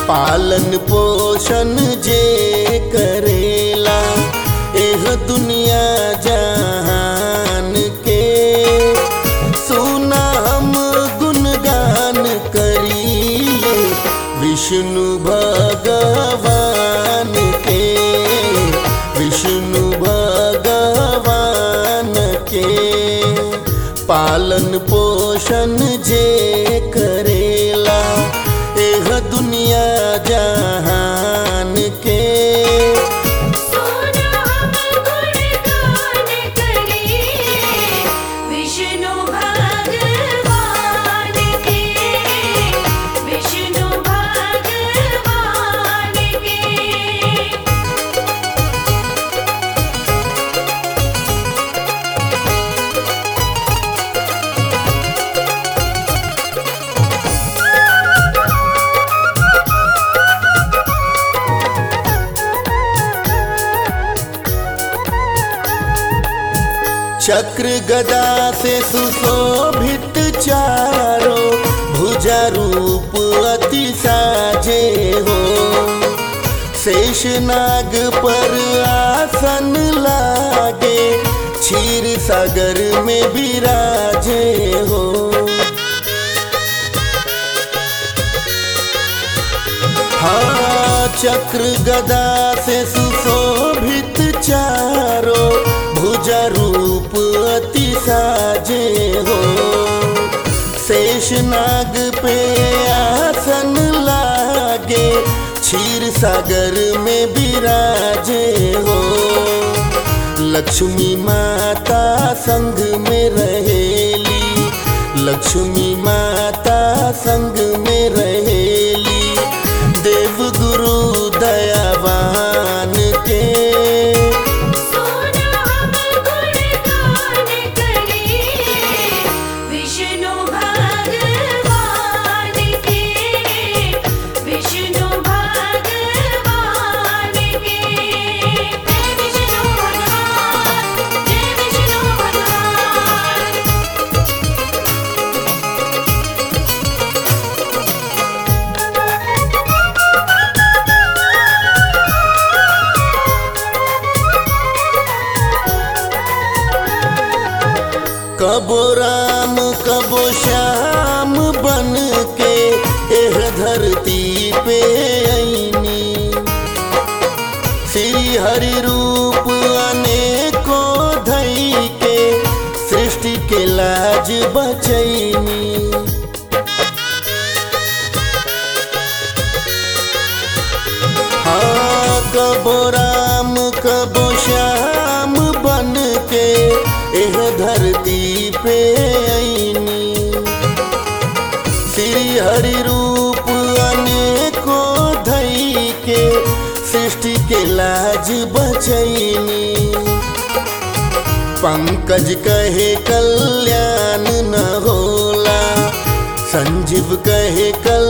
पालन पोषण जे करेला एह दुनिया जहान के सुना हम गुणगान करीले विष्णु भगवान के विष्णु भगवान के पालन पोषण जे करेला एह दुनिया जहान के सोना हम गुणगान करीले विष्णु भगवान के विष्णु भगवान के चक्र गदा से सुशोभित चारो भुजा रूप अति साजे हो शेष नाग पर आसन लागे क्षीर सागर में विराजे हो हाँ चक्र गदा से सुशोभित चारो भुजा रूप अति साजे हो शेष नाग पे आसन लागे क्षीर सागर में विराजे हो लक्ष्मी माता संग में रहेली लक्ष्मी माता संग में रहेली देव गुरु दयावान के सोना हम गुणगान करीले विष्णु भगवान के विष्णु भगवान के जय विष्णु भगवान जय विष्णु भगवान कबो राम कबो श्याम बन के एह धरती पे ऐनी श्री हरि रूप अनेको धई के सृष्टि के लाज बचैनी हाँ कबो राम कबो श्याम बन के एह धरती पे ऐनी श्री हरि रूप अनेको धई के सृष्टि के लाज बचैनी पंकज कहे कल्याण न होला संजीव कहे कल